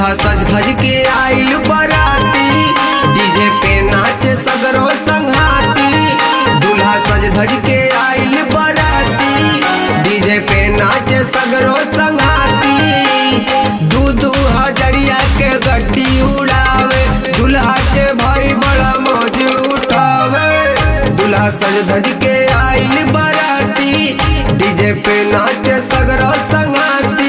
दूल्हा सज धज के आइल बराती डीजे पे नाचे सगरो संघाती दूल्हा सज धज के आइल बराती डीजे पे नाचे सगरो संघाती दू दू हजरिया के गड्डी उड़ावे दूल्हा के भाई बड़ा मौज उठावे दूल्हा सज धज के आइल बराती डीजे पे नाचे सगरो संघाती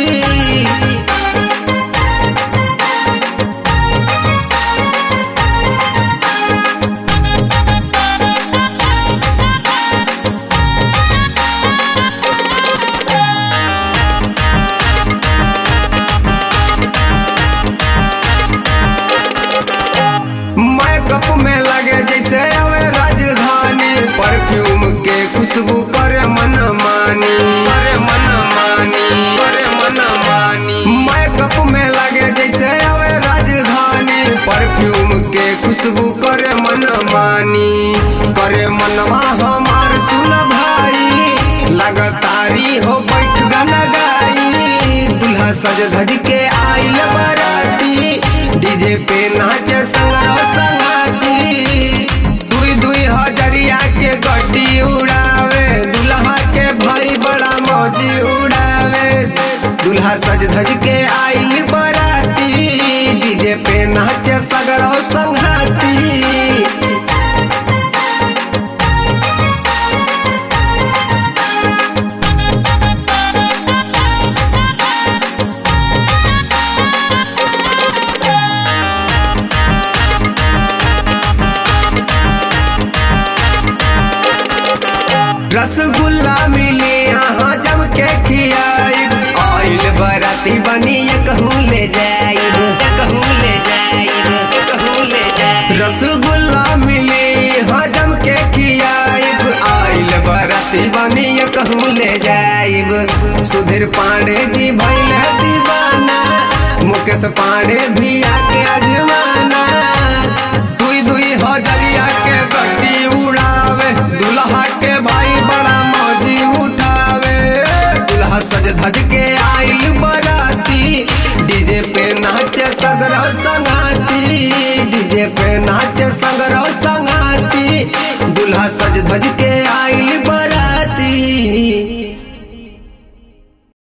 मैकअप में लगे जैसे अवे राजधानी परफ्यूम के खुशबू करे मन मानी करे मन मानी करे मन मानी मैकअप में लगे जैसे अवे राजधानी परफ्यूम के खुशबू करे मन मानी करे मनवा हमार सुन भाई लगातारी हो बैठ गाना गाई दूल्हा सज धज के आइल बराती डीजे पे नाचे संगरो संगाती दुई दुई हजरिया के गड्डी उड़ावे दूल्हा के भाई बड़ा मौजी उड़ावे दूल्हा सज धज के आइल बराती डीजे पे नाचे सगरो संगाती रसगुल्ला मिले यहाँ जम के खियाइब आइल बराती बनी ये कहूँ ले जाइब ये कहूँ ले जाइब ये कहूँ ले जाइब रसगुल्ला मिले यहाँ जम के खियाइब आइल बराती बनी ये कहूँ ले जाइब सुधीर पांडे जी भैल दीवाना मुकेश पांडे भी आके अजमाना दुई दुई हजरिया के गड्डी उड़ावे दूल्हा के भाई बड़ा मौजी उठावे दूल्हा सज धज के आइल बराती डीजे पे नाचे सगरो संगाती डीजे पे नाचे सगरो संगाती दूल्हा सज धज के आइल बराती